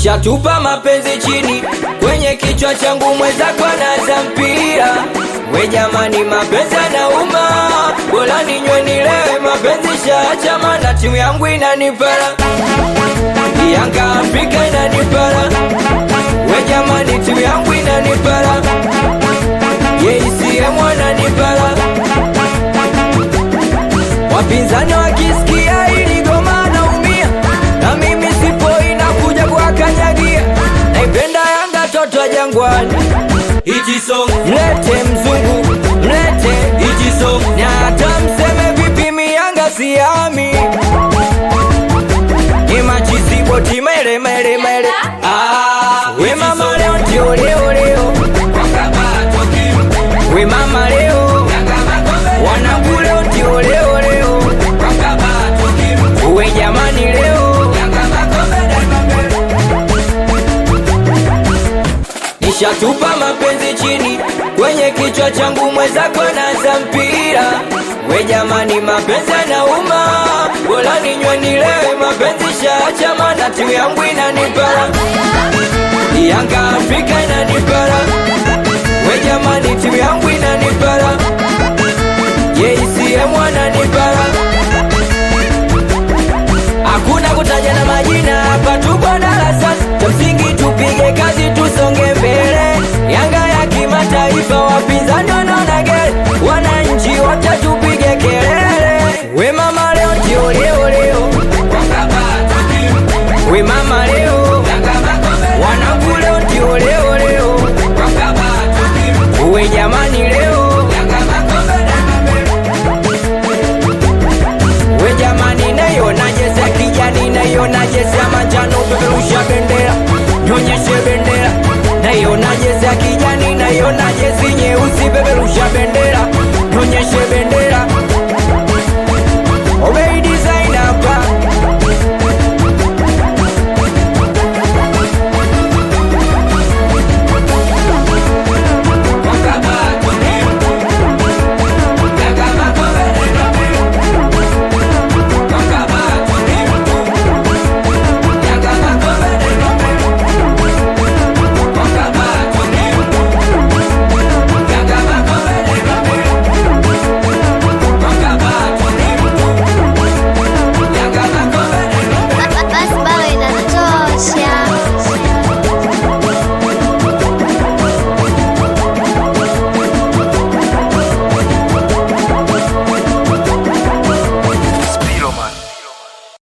Nishatupa mapenzi chini kwenye kichwa changu, mwenzako anaza mpira. We jamani, mapenzi yanauma, bora ninywe nilewe, mapenzi shaacha, mana timu yangu inanipara, Yanga Afrika inanipara. We jamani, timu yangu inanipara, JCM wananipara. Wapinzani wakisikia hili goma naumia, na mimi sipo inakuja kuwakanyagia. Naipenda Yanga toto wa Jangwani, Hichi song, mlete mzungu, mlete hichi song, na hata mseme vipi, mi Yanga siami ni machizibo timele mele mele. ah, We mama leo ndio leo leo, wakabatwa kim, we mama leo Yanga makombe, wanangu leo ndio leo leo, wakabatwa kim, we jamani leo Yanga makombe daima mbele. Nishatupa mapenzi chini kwenye kichwa changu, mwenzako naza mpira. We jamani, mapenzi yanauma, bora ninywe nilewe, mapenzi shaacha, mana timu yangu inanipara, Yanga Afrika inanipara. We jamani, timu yangu inanipara, JCM wananipara. Hakuna kutaja na majina hapa, tupo darasani, cha msingi tupige kazi, tusonge mbele. Yanga ya kimataifa, wapinzani wanaona gere, wananchi wote tupige kelele. We mama leo ndio leo leo, Wakabatwa kim, we mama leo, Yanga makombe, wanangu leo ndio leo leo, wakabatwa kim, we jamani leo, Yanga makombe daima mbele. we jamani, naiona jezi ya kijani, naiona jezi ya manjano, peperusha bendera, nyonyeshe bendera. Naiona jezi ya kijani, naiona jezi nyeusi, peperusha bendera, nyonyeshe bendera.